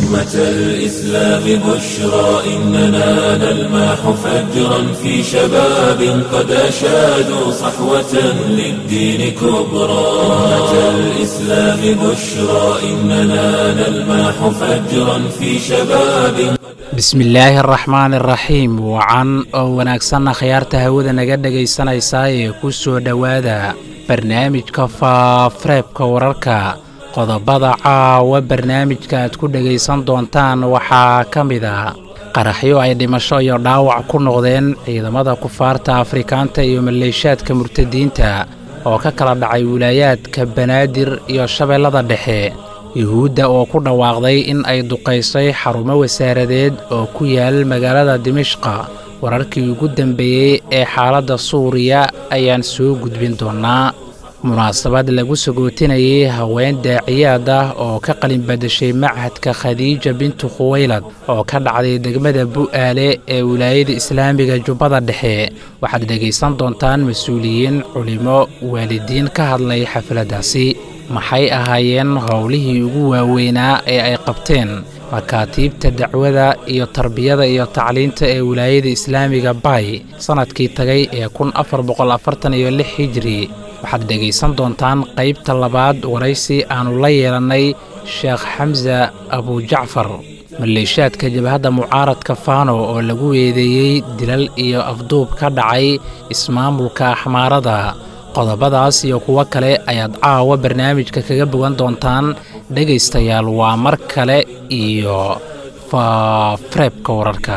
أمة الإسلام بشرى إننا نلمح فجرا في شباب قد أشادوا صحوة للدين كبرى أمة الإسلام بشرى إننا نلمح فجرا في شباب bismillaahi araxmaan iraxiim wacan oo wanaagsanna khayaarta hawada naga dhegaysanaysaa ee ku soo dhowaada barnaamijka faafareebka wararka qodobada caawa barnaamijka aad ku dhegaysan doontaan waxaa ka mid a qaraxyo ay dhimasho iyo dhaawac ku noqdeen ciidamada kufaarta afrikaanta iyo maleeshaadka murtadiinta oo ka kala dhacay wilaayaadka banaadir iyo shabeellada dhexe yuhuudda oo ku dhawaaqday in ay duqaysay xarumo wasaaradeed oo ku yaal magaalada dimishqa wararkii ugu dambeeyey ee xaaladda suuriya ayaan soo gudbin doonnaa munaasabad lagu sagootinayay haween daaciyaad ah oo ka qalin badashay machadka khadiija bintu khuwaylad oo ka dhacday degmada bu'aale ee wilaayada islaamiga jubbada dhexe waxaad dhegaysan doontaan mas-uuliyiin culimo waalidiin ka hadlay xafladdaasi maxay ahaayeen howlihii ugu waaweynaa ee ay qabteen makaatiibta dacwada iyo tarbiyada iyo tacliinta ee wilaayada islaamiga bay sannadkii tagay ee kun afar boqol afartan iyo lix hijri waxaad dhegaysan doontaan qaybta labaad waraysi aannu la yeelannay sheekh xamsa abujacfar maleeshaadka jabhadda mucaaradka faano oo lagu weedeeyey dilal iyo afduub ka dhacay ismaamulka axmaarada qodobadaas iyo kuwo kale ayaad caawa barnaamijka kaga bogan doontaan dhegaystayaal waa mar kale iyo faafareebka wararka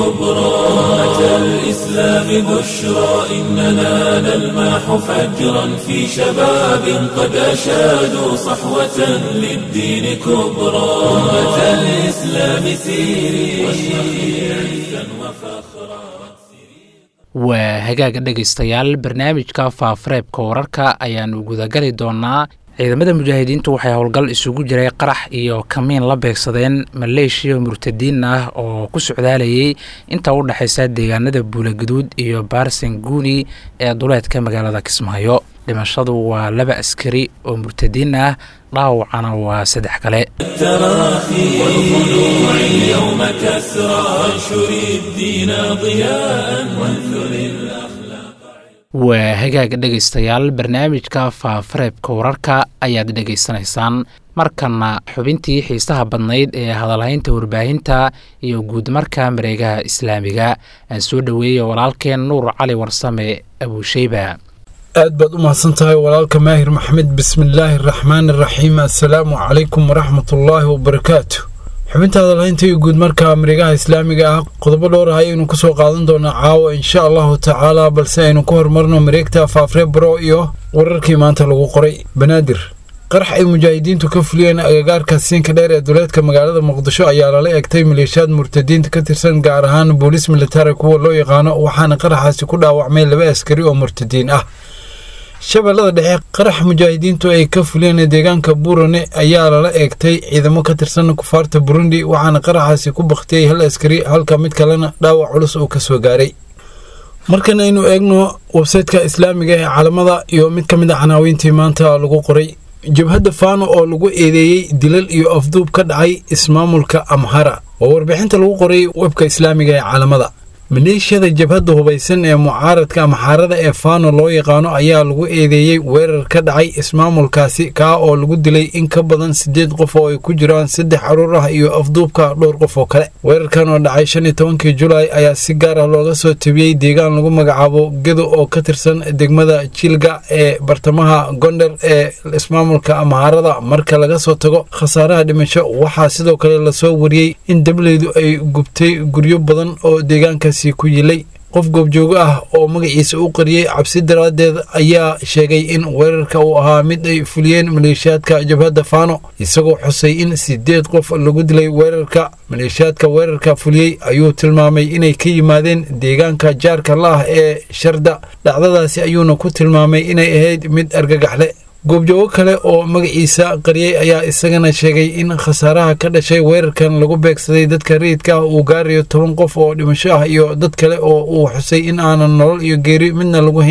أمة الإسلام بشرى إننا نلمح فجرا في شباب قد أشادوا صحوة للدين كبرى أمة الإسلام سيري واشرقي عزا وفخرا waa hagaaga dhegaystayaal barnaamijka faafareebka wararka ayaannu gudagali doonnaa ciidamada mujaahidiintu waxay howlgal isugu jiray qarax iyo kamiin la beegsadeen maleeshiya murtadiin ah oo ku socdaalayay inta u dhexaysa deegaanada buulaguduud iyo baarsan guuni ee duleedka magaalada kismaayo dhimashadu waa laba askari oo murtadiin ah dhaawacana waa saddex kale التراخي والخلوع اليوم كسرى وانشر الدين ضياء وانثر الأخلاق waa hagaaga dhegaystayaal barnaamijka faafareebka wararka ayaad dhegaysanaysaan markana xubintii xiisaha badnayd ee hadalhaynta warbaahinta iyo guudmarka mareegaha islaamiga aan soo dhoweeyey walaalkeen nuur cali warsame abuusheyba aad baad u mahadsan tahay walaalka maahir maxmed bismillaahi araxmaan araxiim assalaamu calaykum waraxmatullaahi wabarakaatu xubinta hadalhaynta iyo guud marka mareegaha islaamiga ah qodobo dhowr ah ayaynu kusoo qaadan doonaa caawa insha allahu tacaala balse aynu ku horumarno mareegta faafre bro iyo wararkii maanta lagu qoray banaadir qarax ay mujaahidiintu ka fuliyeen agagaarka siinka dheer ee duleedka magaalada muqdisho ayaa lala egtay maleeshiyaad murtadiinta ka tirsan gaar ahaan booliis militari kuwa loo yaqaano waxaana qaraxaasi ku dhaawacmay laba askari oo murtadiin ah shabeellada dhexe qarax mujaahidiintu ay ka fuliyeen deegaanka burane ayaa lala eegtay ciidamo ka tirsan kufaarta burundi waxaana qaraxaasi ku bakhtiyey hal askari halka mid kalena dhaawac culus uu ka soo gaaray markan aynu eegno websaytka islaamiga ee calamada iyo mid ka mid a canaawiintii maanta lagu qoray jabhadda faano oo lagu eedeeyey dilal iyo afduub ka dhacay ismaamulka amhara oo warbixinta lagu qoray webka islaamiga ee calamada maleeshiyada jabhadda hubaysan ee mucaaradka amxaarada ee faano loo yaqaano ayaa lagu eedeeyey weerar ka dhacay ismaamulkaasi kaa oo lagu dilay in ka badan siddeed qof oo ay ku jiraan saddex caruur ah iyo afduubka dhowr qof oo kale weerarkan oo dhacay shan iyo tobankii julaay ayaa si gaar ah looga soo tabiyey deegaan lagu magacaabo gedo oo ka tirsan degmada jilga ee bartamaha gondar ee ismaamulka amxaarada marka laga soo tago khasaaraha dhimasho waxaa sidoo kale lasoo wariyey in dableydu ay gubtay guryo badan oo deegaankaas ku yilay qof goobjoogo ah oo magaciisa u qariyey cabsi daraaddeed ayaa sheegay in weerarka uu ahaa mid ay fuliyeen maleeshiyaadka jabhadda faano isagoo xusay in siddeed qof lagu dilay weerarka maleeshiyaadka weerarka fuliyey ayuu tilmaamay inay ka yimaadeen deegaanka jaarka la ah ee sharda dhacdadaasi ayuuna ku tilmaamay inay ahayd mid argagaxle goobjoogo kale oo magaciisa qariyey ayaa isagana sheegay in khasaaraha ka dhashay weerarkan lagu beegsaday dadka rayidka ah uu gaarayo toban qof oo dhimasho ah iyo dad kale oo uu xusay in aanan nolol iyo geeri midna lagu hayn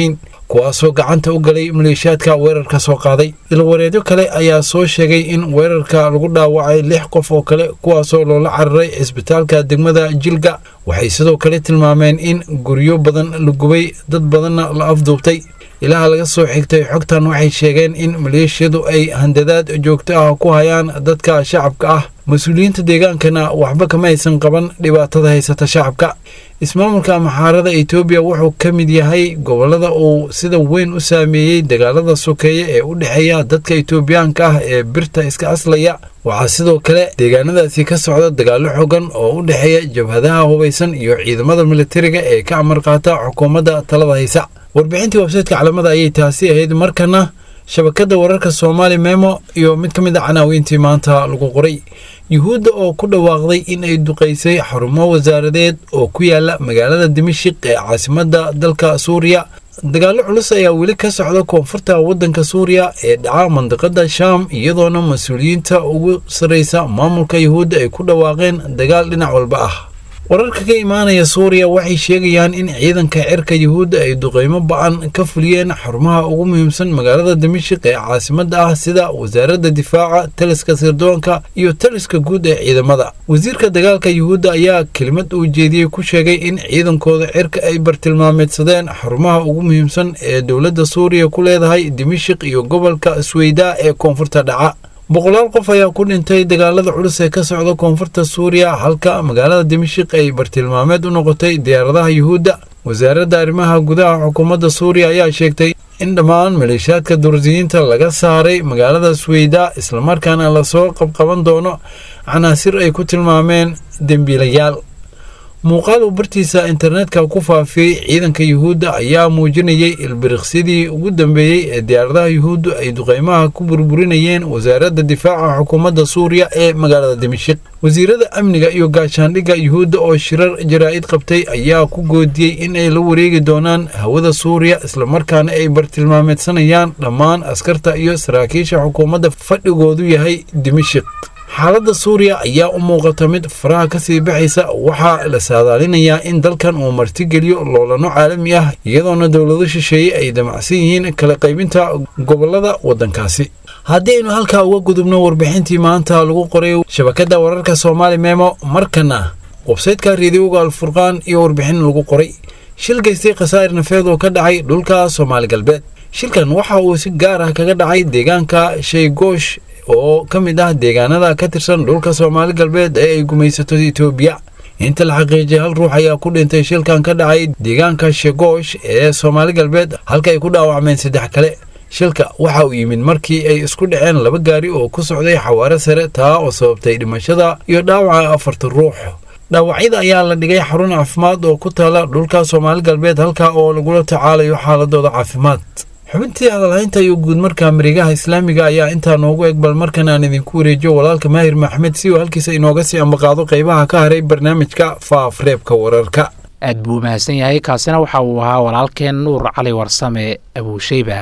kuwaasoo gacanta u galay maleeshiyaadka weerarka soo qaaday ilwareedyo kale ayaa soo sheegay in weerarka lagu dhaawacay lix qof oo kale kuwaasoo loola cararay cisbitaalka degmada jilga waxay sidoo kale tilmaameen in guryo badan la gubay dad badanna la afduubtay ilaha laga soo xigtay xogtan waxay sheegeen in maleeshiyadu ay handadaad joogto ah ku hayaan dadka shacabka ah mas-uuliyiinta deegaankana waxba kama aysan qaban dhibaatada haysata shacabka ismaamulka maxaarada etoobiya wuxuu ka mid yahay gobolada uu sida weyn u saameeyey dagaalada sokeeye ee u dhexeeya dadka etoobiyaanka ah ee birta iska aslaya waxaa sidoo kale deegaanadaasi ka socda dagaallo xogan oo u dhexeeya jabhadaha hubaysan iyo ciidamada militariga ee ka amar qaata xukuumadda talada haysa warbixintii websaytka calamada ayay taasi ahayd markana shabakadda wararka soomaali memo iyo mid ka mid a canaawiintii maanta lagu qoray yuhuudda oo ku dhawaaqday in ay duqaysay xarumo wasaaradeed oo ku yaala magaalada dimashik ee caasimadda dalka suuriya dagaallo culus ayaa weli ka socda koonfurta waddanka suuriya ee dhaca mandiqada shaam iyadoona mas-uuliyiinta ugu sarraysa maamulka yuhuudda ay ku dhawaaqeen dagaal dhinac walba ah wararka ka imaanaya suuriya waxay sheegayaan in ciidanka cirka yuhuudda ay duqeymo ba-an ka fuliyeen xarumaha ugu muhiimsan magaalada dimashik ee caasimadda ah sida wasaaradda difaaca taliska sirdoonka iyo taliska guud ee ciidamada wasiirka dagaalka yuhuudda ayaa kelimad uu jeediyey ku sheegay in ciidankooda cirka ay bartilmaameedsadeen xarumaha ugu muhiimsan ee dowladda suuriya ku leedahay dimashik iyo gobolka sweydaa ee koonfurta dhaca boqolaal qof ayaa ku dhintay dagaalada culus ee ka socda koonfurta suuriya halka magaalada dimashik ay bartilmaameed u noqotay diyaaradaha yuhuudda wasaaradda arrimaha gudaha xukuumadda suuriya ayaa sheegtay in dhammaan maleeshiyaadka dursiyiinta laga saaray magaalada sweyda islamarkaana lasoo qabqaban doono canaasir ay ku tilmaameen dembiilayaal muuqaal uu bartiisa internetka ku faafiyey ciidanka yuhuudda ayaa muujinayay ilbiriqsidii ugu dambeeyey ee diyaaradaha yuhuuddu ay duqeymaha ku burburinayeen wasaaradda difaaca xukuumadda suuriya ee magaalada dimashik wasiirada amniga iyo gaashaandhigga yuhuudda oo shirar jaraa'id qabtay ayaa ku goodiyey in ay la wareegi doonaan hawada suuriya islamarkaana ay bartilmaameedsanayaan dhammaan askarta iyo saraakiisha xukuumadda fadhigoodu yahay dimashik xaaladda suuriya ayaa u muuqata mid faraha ka sii baxaysa waxaa la saadaalinayaa in dalkan uu martigeliyo loolano caalami ah iyadoona dowlado shisheeye ay damacsan yihiin kala qaybinta gobolada waddankaasi haddii aynu halkaa uga gudubno warbixintii maanta lagu qoray shabakadda wararka soomaali memo markana websaytka reediyoga alfurqaan iyo warbixin lagu qoray shil geystay khasaa'ir nafeed oo ka dhacay dhulka soomaali galbeed shilkan waxa uu si gaar ah kaga dhacay deegaanka shaygoosh oo ka mid ah deegaanada ka tirsan dhulka soomaali galbeed ee ay gumaysato etoobiya inta la xaqiijiyay hal ruux ayaa ku dhintay shilkan ka dhacay deegaanka shegoosh ee soomaali galbeed halka ay ku dhaawacmeen saddex kale shilka waxa uu yimid markii ay isku dhaceen laba gaari oo ku socday xawaare sare taa oo sababtay dhimashada iyo dhaawaca afartan ruux dhaawacyada ayaa la dhigay xarun caafimaad oo ku taala dhulka soomaali galbeed halka oo lagula tacaalayo xaaladooda caafimaad xubintii hadalhaynta iyo guud markaa mareegaha islaamiga ayaa intaa noogu eg bal markan aan idinku wareejiyo walaalka maahir maxmed si uu halkiisa inooga sii ambaqaado qaybaha ka haray barnaamijka faafreebka wararka aad buu mahadsan yahay kaasina waxa uu ahaa walaalkeen nuur cali warsame abuusheyba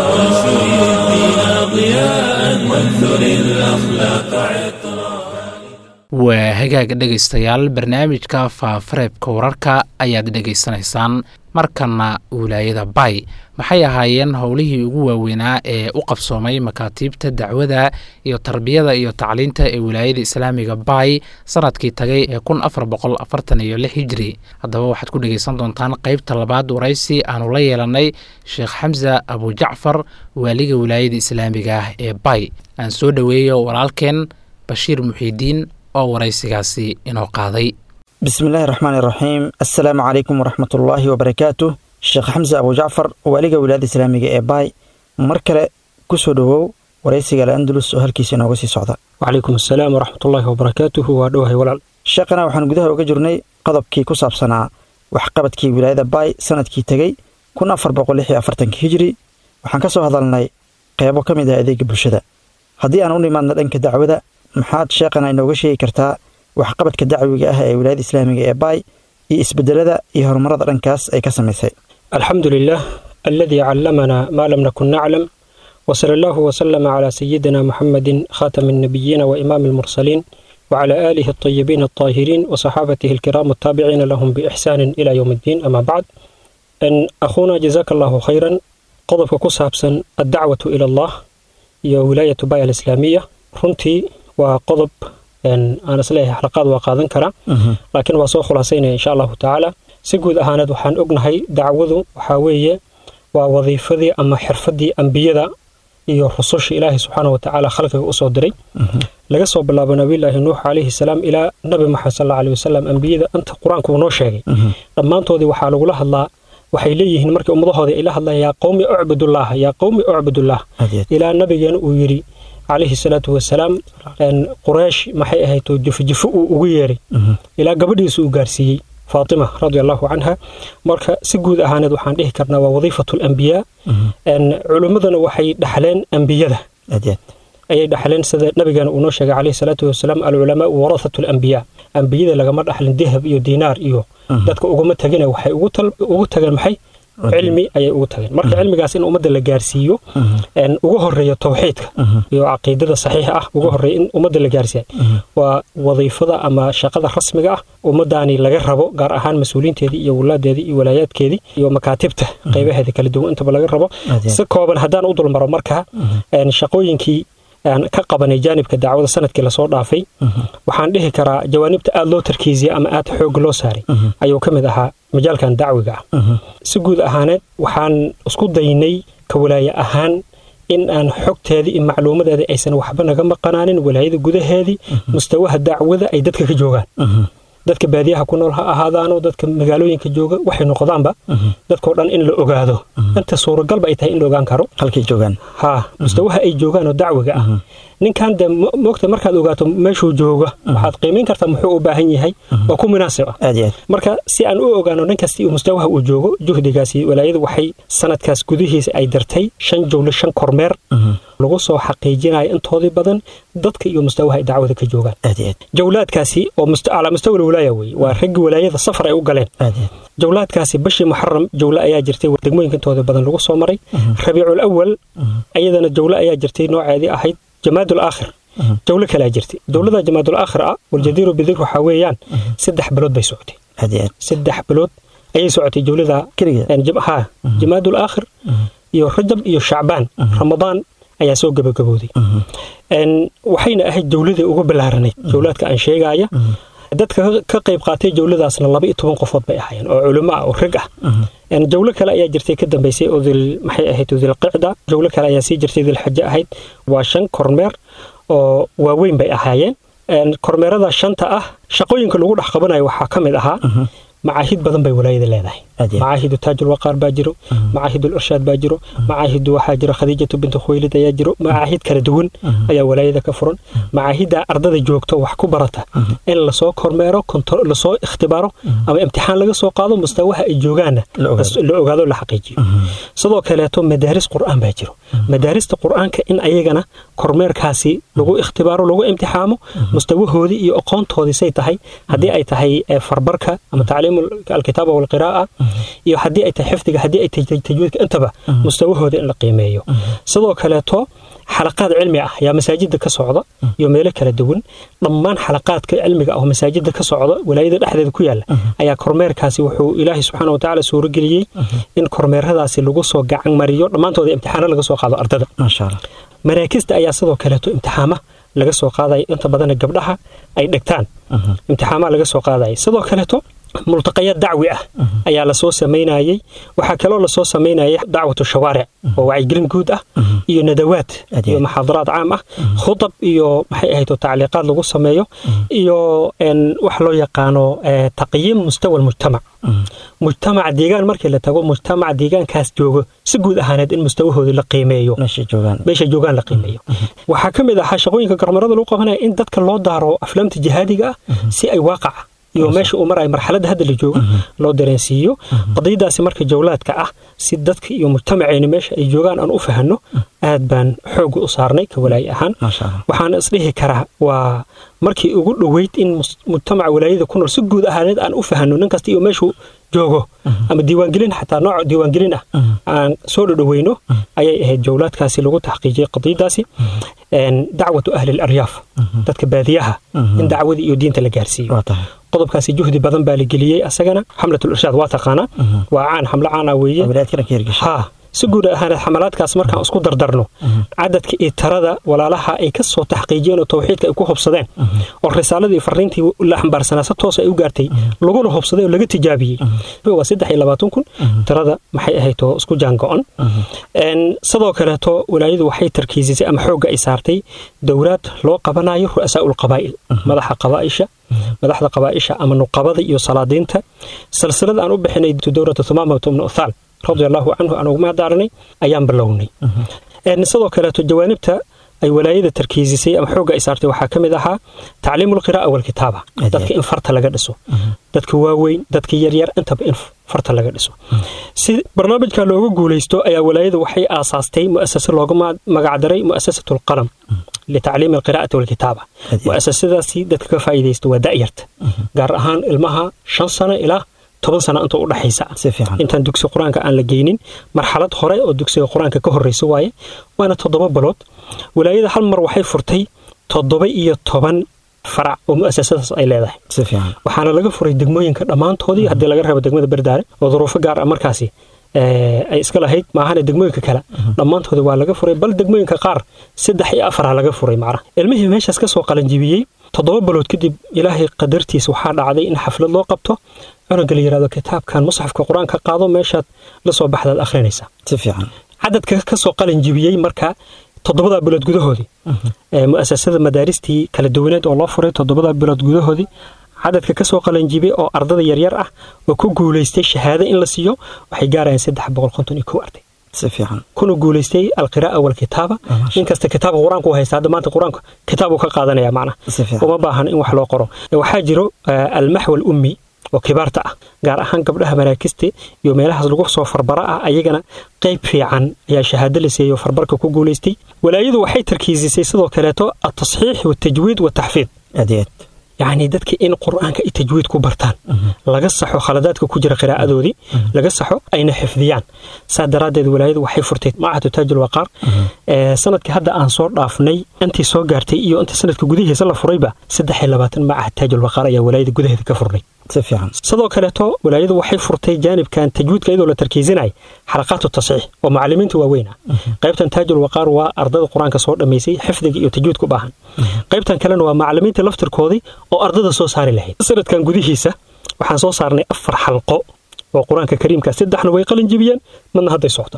waa hagaaga dhegaystayaal barnaamijka faafareebka wararka ayaad dhegaysanaysaan markana wilaayada bay maxay ahaayeen howlihii ugu waaweynaa ee u qabsoomay makaatiibta dacwada iyo tarbiyada iyo tacliinta ee wilaayada islaamiga bay sanadkii tagay ee kun afar boqol afartan iyo lix hijri haddaba waxaad ku dhegaysan doontaan qeybta labaad waraysi aanu la yeelanay sheekh xamsa abujacfar waaliga wilaayada islaamiga ah ee bay aan soo dhoweeyo walaalkeen bashiir muxiidiin oo waraysigaasi inoo qaaday bismillahi raxmaan iraxiim assalaamu calaykum waraxmatullaahi wabarakaatu sheekh xamse abujacfar waaliga wilaayada islaamiga ee baay mar kale ku soo dhowow waraysiga al andalus oo halkiisa inooga sii socda wacalaykum assalaam waraxmatullaahi wabarakaatuhu waa dhowahay walaal sheekhana waxaan gudaha uga jirnay qodobkii ku saabsanaa waxqabadkii wilaayada baay sanadkii tegey kun afar boqol lix iyo afartankii hijri waxaan ka soo hadalnay qeybo ka mid ah adeega bulshada haddii aan u nimaadna dhanka dacwada maxaad sheekhana inooga sheegi kartaa waxqabadka dacwiga ah ee wilaayada islaamiga ee baay iyo isbedelada iyo horumarada dhankaas ay ka samaysay alxamdu lilah aladii callamanaa maa lam nakun naclam wsala allahu wslama calaa sayidina muxamedin khaatami alnabiyiina wa imaami almursaliin wcala aalihi alطayibiin alطaahiriin wasaxaabatihi alkiraam altaabiciina lahum biixsaanin ila yowm addiin ama bacd akhuuna jazaaka allahu khayran qodobka ku saabsan addacwatu ila allah iyo wilaayatu baya alislaamiya runtii waa qodob aan isleeyahay xalaqaad waa qaadan karaa laakiin waa soo khulaasaynaya insha allahu tacaala si guud ahaaneed waxaan ognahay dacwadu waxaa weeye waa wadiifadii ama xirfadii ambiyada iyo rususha ilaahay subxaana wa tacaala khalqiga usoo diray laga soo bilaabo nabiyulaahi nuux calayhi salaam ilaa nabi maxamed sal allahu wasalam ambiyada inta qur-aanku uu noo sheegay dhammaantoodii waxaa lagula hadlaa waxay leeyihiin markii ummadahooda ay la hadlaan yaa qowmi ucbudullah yaa qowmi ucbudullah ilaa nabigeena uu yidhi calayhi salaatu wasalaam quraysh maxay ahayd jifojifo uu ugu yeeray ilaa gabadhiisa uu gaarsiiyey faatima radi allahu canha marka si guud ahaaneed waxaan dhihi karnaa waa wadiifatu lambiyaa culimmadana waxay dhaxleen ambiyada ayay dhaxleen sida nabigeena uu noo sheegay calayhi salaatu wasalaam alculamaau warahatu alambiyaa ambiyada lagama dhaxlin dahab iyo diinaar iyo dadka uguma tagina waxay ugu tageen maxay cilmi ayay ugu tageen marka cilmigaas in ummadda la gaarsiiyo ugu horeeya towxiidka iyo caqiidada saxiixa ah ugu horeeya in ummadda la gaarsiiya waa wadiifada ama shaqada rasmiga ah ummadaani laga rabo gaar ahaan mas-uuliinteedii iyo walaadeedii iyo walaayaadkeedii iyo makaatibta qaybaheeda kala duwan intaba laga rabo si kooban haddaan u dulmaro marka shaqooyinkii aan ka qabanay jaanibka dacwada sanadkii lasoo dhaafay waxaan dhihi karaa jawaanibta aada loo tarkiisiyey ama aada xoog loo saaray ayuu ka mid ahaa majaalkan dacwiga ah si guud ahaaneed waxaan isku daynay ka walaaye ahaan in aan xogteedii iyo macluumadeedii aysan waxba naga maqanaanin walaayada gudaheedii mustawaha dacwada ay dadka ka joogaan dadka baadiyaha ku nool ha ahaadaano dadka magaalooyinka jooga waxay noqdaanba dadkao dhan in la ogaado inta suuragalba ay tahay in la ogaan karo halkay joogaan ha mustawaha ay joogaan oo dacwiga ah ninkan de moogta markaad ogaato meeshuu jooga waxaad qiimayn kartaa muxuu u baahan yahay oo ku munaasib ah aad iyo aad marka si aan u ogaano nin kasti mustawaha uu joogo juhdigaasi walaayadu waxay sanadkaas gudihiisa ay dartay shan jowlo shan kormeer lagu soo xaqiijinayo intoodii badan dadka iyo mustawaha ay dacwada ka joogaan aad iyo aad jawlaadkaasi oo calaa mustawa alwalaaya weye waa raggii walaayada safar ay u galeen aad iyo aad jawlaadkaasi bishii muxaram jawle ayaa jirtay degmooyinka intooda badan lagu soo maray rabiicul awal ayadana jawle ayaa jirtay nooceedii ahayd jamaadul aakhir jawlo kalea jirtay jawlada jamaadul aakhir ah waljadiiru bidir waxaa weeyaan saddex bilood bay socotay aad iyo aad saddex bilood ayay socotay jawlada keligeed ha jamaadul aakhir iyo rajab iyo shacbaan ramadaan ayaa soo gabagabooday waxayna ahayd jawladii ugu ballaaranayd jawlaadka aan sheegaya dadka ka qayb qaatay jawladaasna laba iyo toban qofood bay ahaayeen oo culimo ah oo rag ah jawlo kale ayaa jirtay ka dambaysay oo dil maxay ahayd dilqicda jawlo kale ayaa sii jirtay dilxaje ahayd waa shan kormeer oo waaweyn bay ahaayeen kormeerada shanta ah shaqooyinka lagu dhex qabanayo waxaa ka mid ahaa macaahid badan bay walaayada leedahay macaahidu taajul waqaar baa jiro macaahidul irshaad baa jiro macaahidu waxaa jiro khadiijatu bintu khuwaylid ayaa jiro macaahid kala duwan ayaa walaayada ka furan macaahidda ardada joogto wax ku barata in lasoo kormeero lasoo ikhtibaaro ama imtixaan laga soo qaado mustawaha ay joogaanna la ogaado la xaqiijiyo sidoo kaleeto madaaris qur'aan baa jiro madaarista qur'aanka in ayagana kormeerkaasi lagu ikhtibaaro lagu imtixaamo mustawahoodii iyo aqoontoodii say tahay haddii ay tahay farbarka ama tacliim alkitaaba walqiraa'a iyo haddii ay tahay xifdiga haddii ay tahay tajwiidka intaba mustawahooda in la qiimeeyo sidoo kaleeto xalaqaad cilmi ah ayaa masaajida ka socda iyo meelo kala duwan dhammaan xalaqaadka cilmiga ah oo masaajida ka socda walaayada dhexdeeda ku yaala ayaa kormeerkaasi wuxuu ilaahay subxaana watacaala suurageliyey in kormeeradaasi lagu soo gacan mariyo dhammaantooda imtixaano laga soo qaado ardada maasha allah maraakista ayaa sidoo kaleeto imtixaama laga soo qaadaya inta badana gabdhaha ay dhigtaan imtixaamaa laga soo qaadaya sidoo kaleeto multaqayaad dacwi ah ayaa lasoo samaynayey waxaa kaloo lasoo samaynayay dacwatu shawaaric oo wacyigelin guud ah iyo nadawaad iyo maxaadaraad caam ah khudab iyo maxay ahayd tacliiqaad lagu sameeyo iyo wax loo yaqaano taqyiim mustawa almujtamac mujtamaca deegaan markii la tago mujtamaca deegaankaas joogo si guud ahaaneed in mustawahoodii la qiimeeyo meesha joogaan meesha joogaan la qiimeeyo waxaa ka mid ahaa shaqooyinka gormarada lagu qabanaya in dadka loo daaro aflaamta jihaadiga ah si ay waaqaca iyo meesha uu maraya marxaladda hadda la joogo loo dareensiiyo qadiyadaasi marka jawlaadka ah si dadka iyo mujtamaceena meesha ay joogaan aan u fahanno aad baan xooga u saarnay ka walaaye ahaan maasha allah waxaan isdhihi karaa waa markii ugu dhoweyd in mujtamaca walaayada ku nool si guud ahaaneed aan u fahanno nin kasta iyo meeshuu joogo ama diiwaangelin xataa nooc diiwaangelin ah aan soo dhodhoweyno ayay ahayd jawlaadkaasi lagu taxqiijiyey qadiyadaasi dacwatu ahli laryaaf dadka baadiyaha in dacwadii iyo diinta la gaarsiiyo waa tahay qodobkaasi juhdi badan baa la geliyey asagana xamlatul irshaad waa taqaanaa waa caan xamlo caan ah weeye wilaayadkana ka hirgashay ha si guud ahaaneed xamalaadkaas markaan isku dardarno cadadka iyo tirada walaalaha ay ka soo taxqiijiyeen oo tawxiidka ay ku hubsadeen oo risaaladii fariintii la xambaarsanaa si toos ay u gaartay laguna hubsaday oo laga tijaabiyey waa saddex iyo labaatan kun tirada maxay ahayd oo isku jaango-on sidoo kaleeto walaayadu waxay tarkiisisay ama xoogga ay saartay dowlaad loo qabanayo ru'asaa ulqabaa'il madaxa qabaaisha madaxda qabaaisha ama nuqabada iyo salaadiinta silsilada aan u bixinay dowlata thumaamata bnu uthaal radia allahu canhu aan ugu mahadaaranay ayaan bilownay sidoo kaleeto jawaanibta ay walaayada tarkiisisay ama xoogga ay saartay waxaa ka mid ahaa tacliimu lqira'a walkitaaba dadka in farta laga dhiso dadka waaweyn dadka yaryar intaba in farta laga dhiso si barnaamijka looga guulaysto ayaa walaayada waxay aasaastay mu'asase looga magacdaray mu'asasatu alqalam litacliimi alqira'ati walkitaaba mu'asasadaasi dadka ka faa'iidaysta waa da'yarta gaar ahaan ilmaha shan sano ilaa toban sano inta u dhaxaysa intaan dugsi qur-aanka aan la geynin marxalad hore oo dugsiga qur-aanka ka horreysa waaye waana toddoba bilood walaayada hal mar waxay furtay toddoba iyo toban farac oo mu'asasadaas ay leedahay waxaana laga furay degmooyinka dhammaantoodii haddii laga rabo degmada berdaare oo duruufo gaar ah markaasi ay iska lahayd maahane degmooyinka kale dhammaantooda waa laga furay bal degmooyinka qaar saddex iyo afara laga furay macnaha ilmihii meeshaas ka soo qalanjibiyey toddoba bilood kadib ilaahay qadartiisa waxaa dhacday in xaflad loo qabto cunuga la yidhahdo kitaabkan musxafka qur-aanka qaado meeshaad la soo baxdaad akhrinaysaa cadadka ka soo qalanjibiyey marka toddobadaa bilood gudahoodii mu'asasada madaaristii kala duwaneed oo loo furay toddobadaa bilood gudahoodii cadadka ka soo qalanjibiyey oo ardada yaryar ah oo ku guulaystay shahaado in la siiyo waxay gaarayaan saddex boqol konton iyo kow arday kuna guulaystay alqiraa'a walkitaaba nin kasta kitaabka qur-aanka u haysta hadda maanta qur-aanka kitaabuu ka qaadanaya macnaha uma baahan in wax loo qoro waxaa jiro almaxwal ummi oo kibaarta ah gaar ahaan gabdhaha maraakista iyo meelahaas lagu soo farbara ah ayagana qayb fiican ayaa shahaado la siiyey oo farbarka ku guulaystay walaayadu waxay tarkiisisay sidoo kaleeto altasxiix waltajwiid wataxfiid yacni dadka in qur-aanka ay tajwiid ku bartaan laga saxo khaladaadka ku jira qiraa'adoodii laga saxo ayna xifdiyaan saa daraaddeed walaayadu waxay furtay macahatu taajul waqaar sanadkii hadda aan soo dhaafnay intii soo gaartay iyo intii sanadka gudihiisa la furayba saddex iyo labaatan macahad taajul waqaar ayaa walaayada gudaheeda ka furnay sidoo kaleeto walaayadu waxay furtay jaanibkan tajwiidka iyadoo la tarkiisinay xalaqaatu tasxiix oo macalimiinta waaweyn ah qaybtan taajul waqaar waa ardada qur-aanka soo dhammaysay xifdiga iyo tajwiidka u baahan qaybtan kalena waa macalimiinta laftirkoodii oo ardada soo saari lahayd sanadkan gudihiisa waxaan soo saarnay afar xalqo oo qur-aanka kariimka saddexna way qalin jibiyeen midna hadday socdo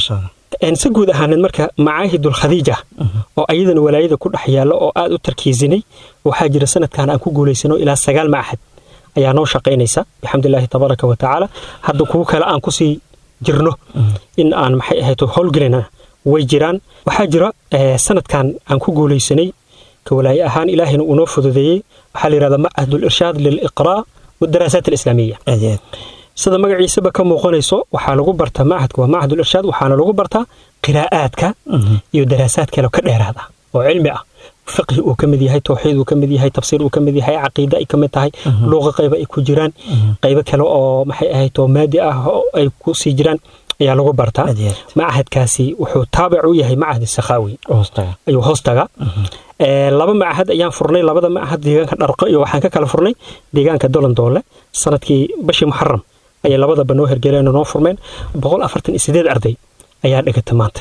si guud ahaaneed marka macaahidul khadiija oo ayadana walaayada ku dhex yaalla oo aad u tarkiisinay waxaa jira sanadkan aan ku guulaysano ilaa sagaal macahad ayaa noo shaqaynaysa bixamdillaahi tabaaraka wa tacaala hadda kuwo kale aan kusii jirno in aan maxay ahayd howlgelina way jiraan waxaa jira sanadkan aan ku guulaysanay ka walaaye ahaan ilaahayna uu noo fududeeyey waxaa la yidhahdaa macahadul irshaad liliqraa wadaraasaat alislaamiya sida magaciisaba ka muuqanayso waxaa lagu bartaa macahadka waa macahadul irshaad waxaana lagu bartaa qiraa'aadka iyo daraasaad kale ka dheeraad ah oo cilmi ah fiqhi uu ka mid yahay towxiid uu ka mid yahay tafsiir uu ka mid yahay caqiida ay ka mid tahay luuqa qayba ay ku jiraan qaybo kale oo maxay ahayd oo maadi ah oo ay ku sii jiraan ayaa lagu bartaa macahadkaasi wuxuu taabic u yahay macahad sakhaawi ayuu hoostaga laba macahad ayaan furnay labada macahad deegaanka dharqo iyo waxaan ka kala furnay deegaanka dolandoole sanadkii bashii muxaram ayay labadaba noo hergeleen oo noo furmeen boqol afartan iyo sideed arday ayaa dhigata maanta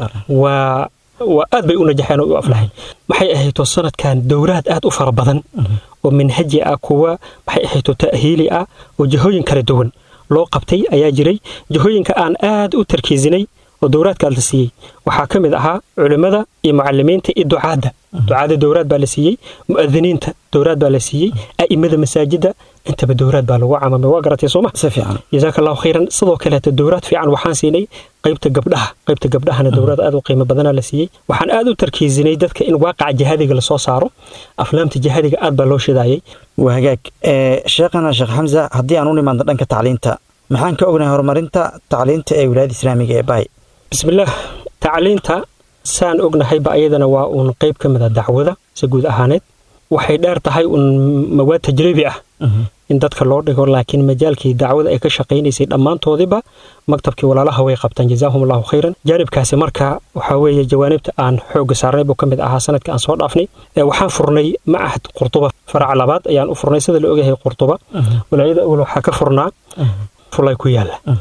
waa waa aad bay u najaxeen oo u aflaxeen maxay ahayto sanadkan dowlaad aad u fara badan oo minhaji ah kuwa maxay ahayto ta'hiili ah oo jihooyin kala duwan loo qabtay ayaa jiray jihooyinka aan aad u tarkiisinay oo dowlaadkaad la siiyey waxaa ka mid ahaa culimmada iyo mucalimiinta iyo ducaadda ducaadda dowlaad baa la siiyey mu'adiniinta dowlaad baa la siiyey a'imada masaajidda intaba dowlaad baa lagu camamay waa garatay sooma jazaaka allahu khayran sidoo kaleeto dowlaad fiican waxaan siinay qaybta gabdhaha qaybta gabdhahana dowlaad aad u qiimo badanaa la siiyey waxaan aad u tarkiisinay dadka in waaqaca jihaadiga lasoo saaro aflaamta jihaadiga aad baa loo shidaayay waa hagaag sheekhana sheekh xamsa haddii aan u nimaadno dhanka tacliinta maxaan ka ognahay horumarinta tacliinta ee wilaayada islaamiga ee baay bismillaah tacliinta saan ognahayba ayadana waa uun qayb ka mid a dacwada si guud ahaaneed waxay dheer tahay uun mawaad tajribi ah in dadka loo dhigo laakiin majaalkii dacwada ay ka shaqaynaysay dhammaantoodiba maktabkii walaalaha way qabtaan jazaahum allahu khayran jaanibkaasi marka waxaa weeye jawaanibta aan xoogga saarnay buu ka mid ahaa sanadka aan soo dhaafnay waxaan furnay macahad qurtuba faraca labaad ayaan u furnay sida la ogyahay qurtuba walaayada awal waxaa ka furnaa fulay ku yaalla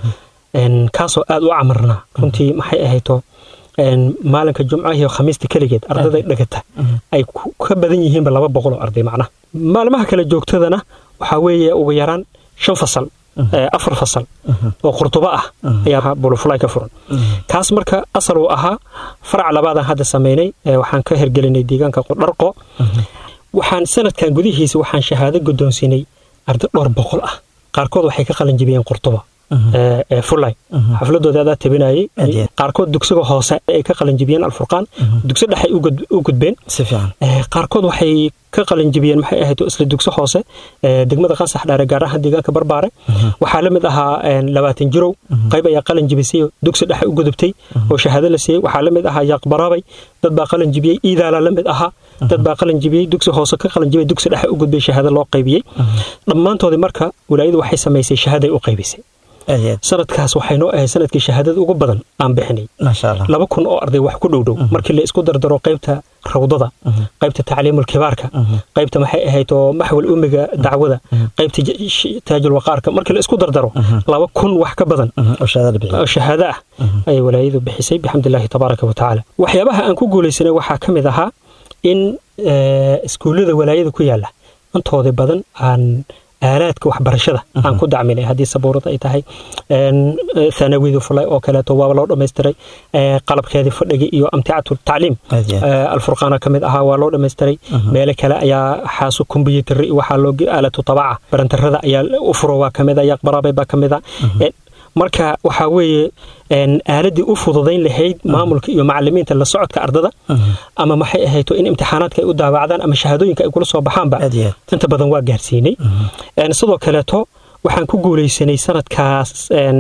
kaasoo aad u camarnaa runtii maxay ahayto maalinka jumcaha iyo khamiista keligeed ardayda dhagata ay ka badan yihiinba laba boqol oo arday macnaha maalmaha kale joogtadana waxaa weeye ugu yaraan shan fasal afar fasal oo qurdubo ah ayaa bulufulay ka furan kaas marka asal uu ahaa farac labaadaan hadda samaynay waxaan ka hergelinay deegaanka dharqo waxaan sanadkan gudihiisa waxaan shahaado guddoonsiinay arday dhowr boqol ah qaarkood waxay ka qalin jibiyeen qurduba fulay xafladooda adaa tabinayay qaarkood dugsiga hoose ay ka qalinjibiyeen alfurqaan dugsi dhexay u gudbeen qaarkood waxay ka qalinjibiyeen maxay ahayd isla dugsi hoose degmada qansax dhaare gaar ahaan deegaanka barbaare waxaa la mid ahaa labaatan jirow qayb ayaa qalin jibisay dugsi dhexe u gudubtay oo shahaado la siiyey waxaa la mid ahaa yaaqbaraabay dad baa qalin jibiyey iidaala la mid ahaa dad baa qalin jibiyey dugsi hoose ka qalin jibiyey dugsi dhexe u gudbay shahaado loo qaybiyey dhammaantoodii marka walaayadu waxay samaysay shahaaday u qaybisay sanadkaas waxay noo ahayd sanadkii shahaadada ugu badan aan bixinay laba kun oo arday wax ku dhowdhow markii la isku dardaro qaybta rawdada qaybta tacliimul kibaarka qaybta maxay ahayd oo maxwal umiga dacwada qaybta taajul waqaarka markii la isku dardaro laba kun wax ka badan oo shahaado ah ayay walaayadu bixisay bixamdillaahi tabaaraka wa tacaala waxyaabaha aan ku guulaysanay waxaa ka mid ahaa in iskuullada walaayada ku yaala intoodii badan aan aalaadka waxbarashada aan ku dacminay haddii sabuurad ay tahay thanawida fulay oo kaleeto waaba loo dhammaystiray qalabkeedii fadhiga iyo amticatu tacliim alfurqaana ka mid ahaa waa loo dhammaystiray meelo kale ayaa xaasu kombyuutar iyo waxaa loo aalatu tabaca barantarada ayaa u furo waa ka mid a yaqbaraabay baa ka mid a marka waxaa weeye aaladii u fududayn lahayd maamulka iyo macalimiinta la socodka ardada ama maxay ahayto in imtixaanaadka ay u daawacdaan ama shahaadooyinka ay kula soo baxaanba inta badan waa gaarsiinay sidoo kaleeto waxaan ku guulaysanay sanadkaas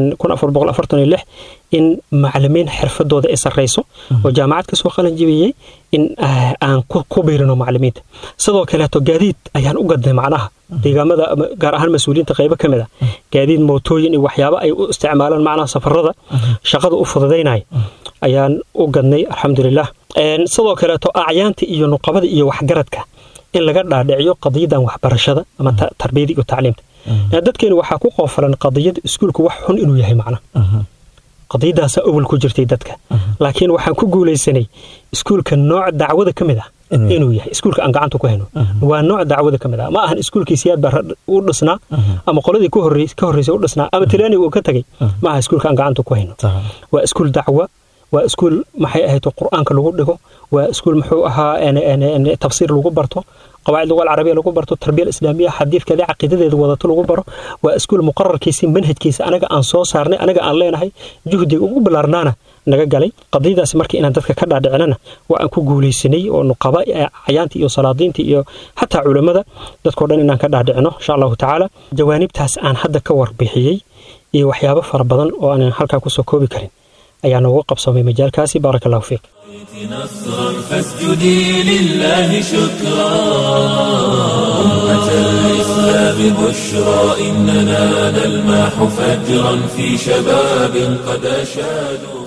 in macalimiin xirfadooda ay sarrayso oo jaamacad ka soo qalin jibiyey in aan ku biirino macalimiinta sidoo kaleeto gaadiid ayaan u gadnay macnaha deegaamada gaar ahaan mas-uuliyiinta qaybo ka mid a gaadiid mootooyin iyo waxyaabo ay u isticmaalaan macnaha safarada shaqada u fududaynaya ayaan u gadnay alxamdulilah sidoo kaleeto acyaanta iyo nuqabada iyo waxgaradka in laga dhaadhiciyo qadiyadan waxbarashada ama tarbiyada iyo tacliimta dadkeenu waxaa ku qoofalan qadiyada iskuulka wax xun inuu yahay macnaha qadiyadaasaa awal ku jirtay dadka laakiin waxaan ku guulaysanay iskuulka nooc dacwada ka mid ah inuu yahay iskuulka aan gacanta ku hayno waa nooc dacwada ka mid ah ma ahan iskuulkii siyaad baa u dhisnaa ama qoladii ka horreysay u dhisnaa ama tilaani uu ka tagay ma aha iskuulka aan gacanta ku hayno waa iskuul dacwa waa iskuul maxay ahayd qur-aanka lagu dhigo waa iskuul muxuu ahaa tafsiir lagu barto qawaacid lugal carabiya lagu barto tarbiya islaamiya xadiidkeeda caqiidadeeda wadato lagu baro waa iskuul muqararkiisa manhajkiisa anaga aan soo saarnay anaga aan leenahay juhdiga ugu bilaarnaana naga galay qadiyadaasi marka inaan dadka ka dhaadhicinana waa aan ku guulaysanay oo nuqaba cayaantii iyo salaadiintii iyo xataa culammada dadkao dhan inaan ka dhaadhicino insha allahu tacaala jawaanibtaas aan hadda ka warbixiyey iyo waxyaabo fara badan oo aanan halkaa kusoo koobi karin ayaa noogu qabsamay majaalkaasi baaraka allahu fiik نصرا فاسجدي لله شكرا أمة الإسلام بشرى إننا نلماح فجرا في شباب قد أشادوا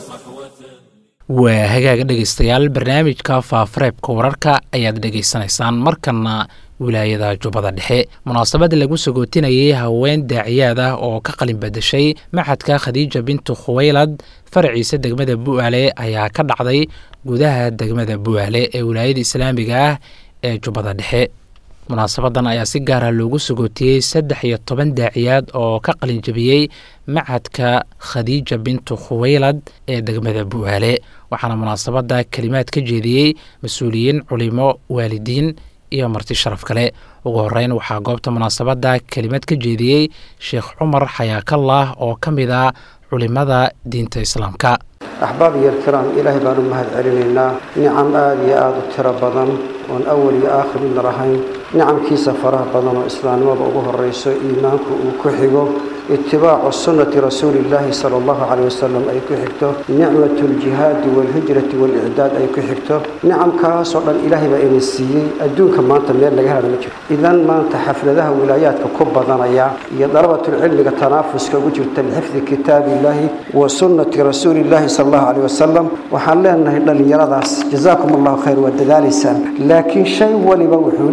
waa hagaaga dhegaystayaal barnaamijka faafareebka wararka ayaad dhegaysanaysaan markana wilaayada jubbada dhexe munaasabad lagu sagootinayay haween daaciyaad ah oo ka qalin badashay maxadka khadiija bintu khuweylad faraciisa degmada bu'aale ayaa ka dhacday gudaha degmada bu'aale ee wilaayada islaamiga ah ee jubbada dhexe munaasabadan ayaa si gaara loogu sagootiyey saddex iyo toban daaciyaad oo ka qalinjabiyey macadka khadiija bintu khuweylad ee degmada bu'aale waxaana munaasabada kelimaad ka jeediyey mas-uuliyiin culimo waalidiin iyo marti sharaf kale ugu horeyn waxaa goobta munaasabada kelimad ka jeediyey sheekh cumar xayaakallah oo ka mid ah culimada diinta islaamka axbaab iyo alkiraam ilaahay baan u mahad celinaynaa nicam aada iyo aada u tiro badan oon awal iyo aakhir midna lahayn nicamkiisa faraha badan oo islaamnimada ugu horeyso iimaanku uu ku xigo itibaacu sunnati rasuulillaahi sala allahu caleyh wasalam ay ku xigto nicmatu ljihaadi waalhijrati waalicdaad ay ku xigto nicamkaasoo dhan ilaahay baa ina siiyey adduunka maanta meel laga hela ma jiro idan maanta xafladaha wilaayaadka ku badanaya iyo dalabatulcilmiga tanaafuska ugu jirta lixifdi kitaabillaahi wa sunnati rasuulillaahi sala allahu caleyh wasalam waxaan leenahay dhallinyaradaas jazaakum allahu khayr waa dadaalaysaan laakiin shay waliba wuxuu leeyahay